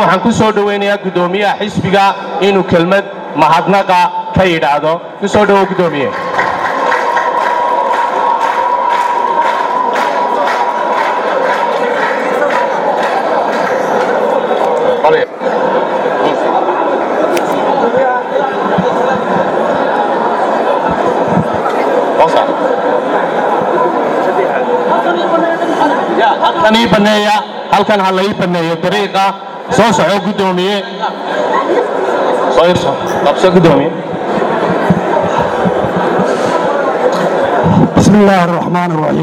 waxaan ku soo dhowaynayaa guddoomiyaha xisbiga inuu kelmad mahadnaqa ka yidhaahdo ku soo dhowow guddoomiye halkan ii banneeya halkan ha la ii banneeyo dariiqa soo soco guddoomiye soo irso qabso guddoomiye بسم الله الرحمن الرحيم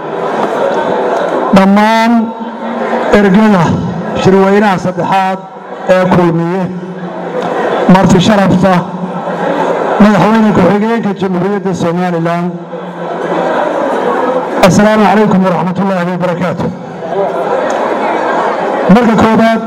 dhammaan ergada shirweynaha saddexaad ee kulmiye marti sharafta madaxweyne ku-xigeenka jamhuuriyadda somalilan assalaamu calaykum waraxmat ullaahi wabarakaatu marka koobaad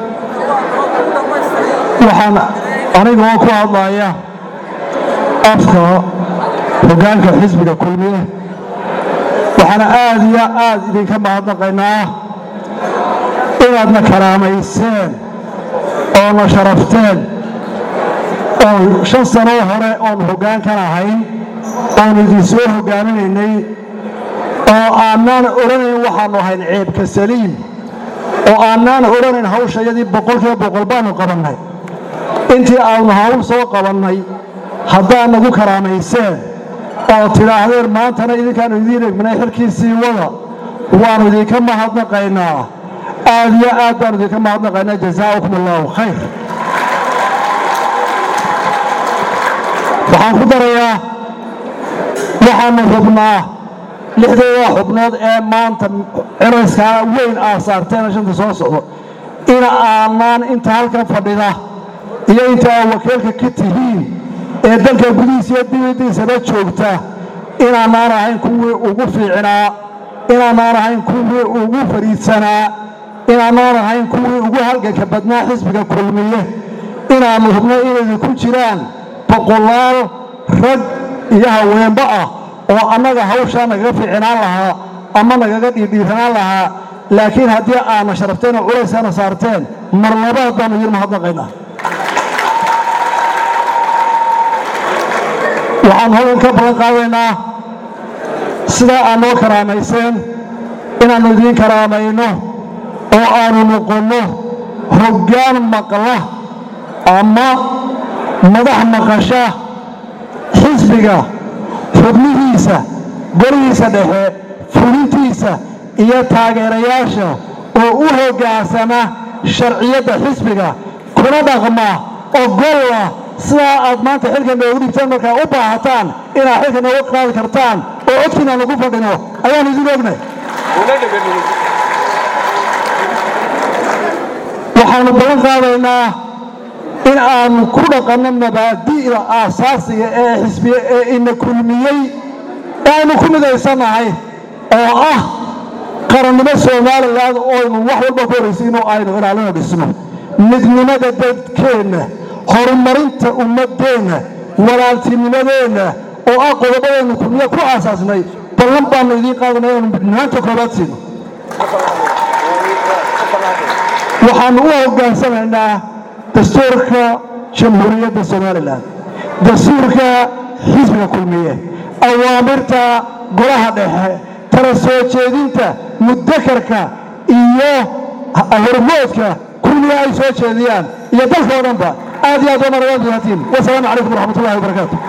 waxaan anigoo ku hadlaya afka hoggaanka xisbiga kulmiye waxaana aad iyo aad idinka mahadnaqaynaa inaadna karaamayseen oona sharafteen oon shan sanoo hore oon hoggaankan ahayn oon idinsoo hoggaaminaynay oo aanaan odhanayn waxaannu ahayn ceebka saliim oo aanaan odhanayn hawshayadii boqolkiiba boqol baannu qabannay intii aanu hawl soo qabannay haddaad nagu karaamayseen oo tidhaahdeen maantana idinkaannu idiin egminay xilkiisii wada waannu idinka mahadnaqaynaa aad iyo aad baannu idinka mahadnaqaynaa jazaa'ukum allaahu khayr waxaan ku darayaa waxaannu hubnaa lixdeeda xubnood ee maanta celayskaa weyn aa saarteena shanta soo socdo ina aanaan inta halkan fadhida iyo inta aa wakiilka ka tihiin ee dalka gudihiisa iyo dibaddiisaba joogta inaanaan ahayn kuwii ugu fiicnaa inaanaan ahayn kuwii ugu fariidsanaa inaanaan ahayn kuwii ugu halganka badnaa xisbiga kulmiye inaannu hubno inaydu ku jiraan boqolaal rag iyo haweenba ah oo annaga hawshaa nagaga fiicnaan lahaa ama nagaga dhiidhiiranaan lahaa laakiin haddii aadna sharafteen oo culaysaana saarteen mar labaad baannu idiin mahadnaqaynaa waxaan hodan ka ballan qaadaynaa sidaa aad noo karaamayseen inaannu idiin karaamayno oo aannu noqonno hoggaan maqla ama madax maqasha xisbiga xubnihiisa golihiisa dhexe fulintiisa iyo taageerayaasha oo u hoggaansama sharciyadda xisbiga kuna dhaqma ogolla sidaa aad maanta xilka noogu dhigteen markaa u baahataan inaad xilka nooga qaadi kartaan oo codkiina lagu fadhino ayaannu idin ognay waxaannu ballan qaadaynaa in aannu ku dhaqanno mabaadi'da aasaasiga ee xisbiye ee ina kulmiyey ee aynu ku midaysannahay oo ah qarannimo somalilan oynu wax walba ku horaysiino aynu ilaalino dhisno midnimada dadkeenna horumarinta ummaddeenna walaaltinimadeenna oo ah qodobadeennu kulmiye ku aasaasnay ballan baannu idiin qaadanay aanu midnaanta koobaad siino waxaannu u hoggaansanaynaa dastuurka jamhuuriyadda somalilan dastuurka xisbiga kulmiye awaamirta golaha dhexe tala soo jeedinta muddakarka iyo hormoodka kulmiye ay soo jeediyaan iyo dalka oo dhanba aad iyo aad waa marwaad wasalaamu calaykum waraxmat ullahi wabarakaatu